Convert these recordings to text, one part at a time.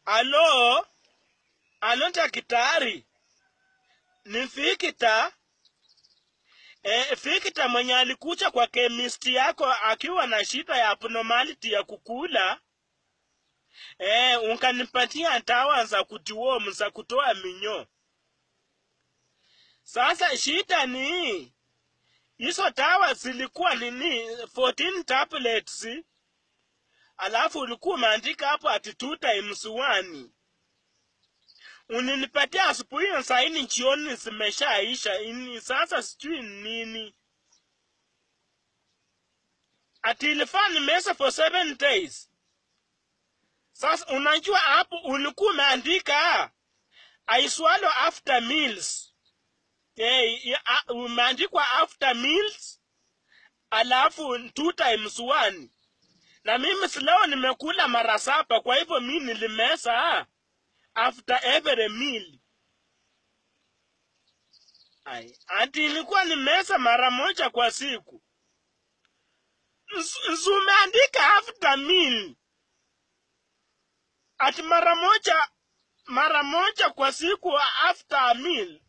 alo alo daktari ni Vikita e, Vikita mwenye alikuja kwa kemisti yako akiwa na shida ya abnormality ya kukula e, ukanipatia dawa za kutiwomu za kutoa minyoo. Sasa shida ni hizo dawa zilikuwa nini 14 tablets alafu ulikuwa umeandika hapo ati two times one uninipatia asubuhi na saini jioni zimeshaisha ini sasa sijui nini ati ilifaa nimeza for seven days sasa unajua hapo ulikuwa umeandika I swallow after meals hey, umeandikwa after meals alafu two times one na mimi sileo nimekula mara saba kwa hivyo mi nilimesa after every meal Ai, ati ilikuwa nimesa mara moja kwa siku zumeandika after meal ati mara moja mara moja kwa siku after a meal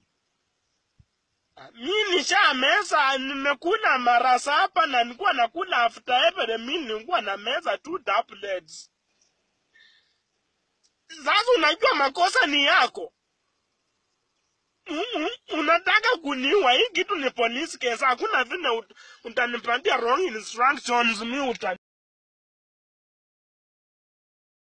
mi nishameza nimekula mara saba na nilikuwa nakula after every meal nilikuwa na meza two tablets sasa unajua makosa ni yako Mm, mm, unataka kuniua hii kitu ni police case hakuna vile ut- utanipatia wrong instructions mi uta